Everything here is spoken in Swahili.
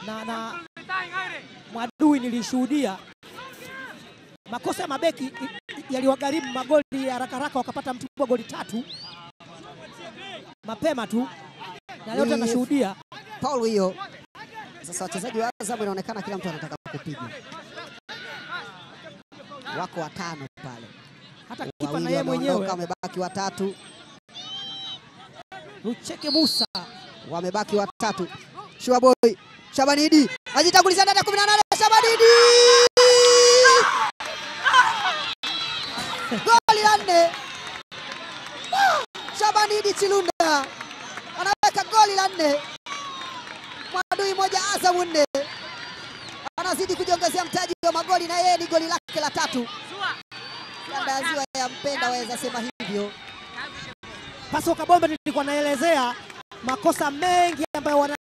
na, na Mwadui nilishuhudia makosa ya mabeki i- i- yaliwagharimu magoli ya haraka haraka, wakapata Mtibwa goli tatu mapema tu, na leo Ni- tena nashuhudia Paul hiyo. Sasa wachezaji wa Azam inaonekana kila mtu anataka kupiga, wako watano pale, hata kipa na wawili yeye wameondoka, mwenyewe wamebaki watatu, Lucheke Musa wamebaki watatu. Shuaboy Shabanidi ajitanguliza ndani ya 18 Shabanidi goli la nne. Ah, Shabanidi Chilunda anaweka goli la nne, Mwadui moja Azam nne, anazidi kujiongezea mtaji wa magoli na yeye ni goli lake la tatu. Kanda ya Ziwa ya mpenda waweza sema hivyo. Paso Kabombe nilikuwa naelezea makosa mengi ambayo wana